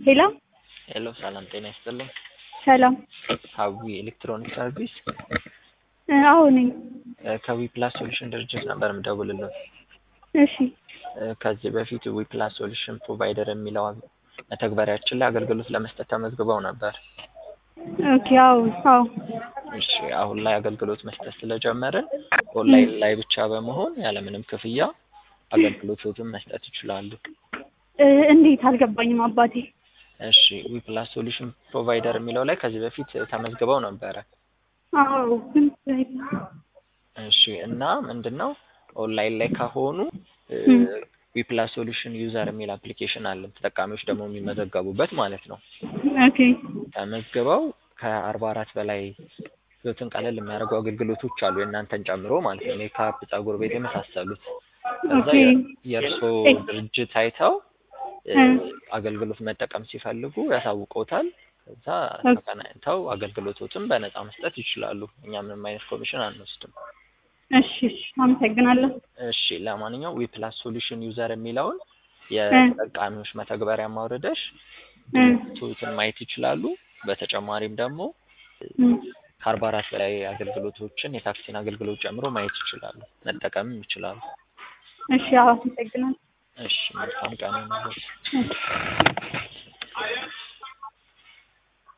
ሄሎ ሄሎ ሰላም ጤና ይስጥልኝ። ሰላም ሀዊ ኤሌክትሮኒክ ሰርቪስ እ አዎ ነኝ። እ ከዊ ፕላስ ሶሉሽን ድርጅት ነበር የምደውልልዎት። እሺ እ ከዚህ በፊት ዊ ፕላስ ሶሉሽን ፕሮቫይደር የሚለው መተግበሪያችን ላይ አገልግሎት ለመስጠት ተመዝግበው ነበር። ኦኬ አዎ አዎ እሺ አሁን ላይ አገልግሎት መስጠት ስለጀመርን ኦንላይን ላይ ብቻ በመሆን ያለምንም ክፍያ አገልግሎቶትን መስጠት ይችላሉ። እ እንዴት አልገባኝም አባቴ። እሺ ዊ ፕላስ ሶሉሽን ፕሮቫይደር የሚለው ላይ ከዚህ በፊት ተመዝግበው ነበረ። አዎ ግን እሺ እና ምንድን ነው ኦንላይን ላይ ከሆኑ ዊ ፕላስ ሶሉሽን ዩዘር የሚል አፕሊኬሽን አለን ተጠቃሚዎች ደግሞ የሚመዘገቡበት ማለት ነው። ኦኬ ተመዝግበው ከአርባ አራት በላይ ህይወትን ቀለል የሚያደርጉ አገልግሎቶች አሉ የእናንተን ጨምሮ ማለት ነው። ሜካፕ፣ ፀጉር ቤት የመሳሰሉት ከዛ ኦኬ የእርስዎ ድርጅት አይተው እ አገልግሎት መጠቀም ሲፈልጉ ያሳውቀውታል። ከዛ ተቀናኝተው አገልግሎቶትን በነፃ መስጠት ይችላሉ። እኛ ምንም አይነት ኮሚሽን አንወስድም። እሺ እሺ አመሰግናለሁ። እሺ ለማንኛውም ዊ ፕላስ ሶሉሽን ዩዘር የሚለውን የተጠቃሚዎች መተግበሪያ ማውረደሽ ድርጅቶችን ማየት ይችላሉ። በተጨማሪም ደግሞ እ ከአርባ አራት በላይ አገልግሎቶችን የታክሲን አገልግሎት ጨምሮ ማየት ይችላሉ፣ መጠቀምም ይችላሉ። እሺ አዎ አመሰግናለሁ። እሺ መልካም ቀን ይሁንልዎት። እሺ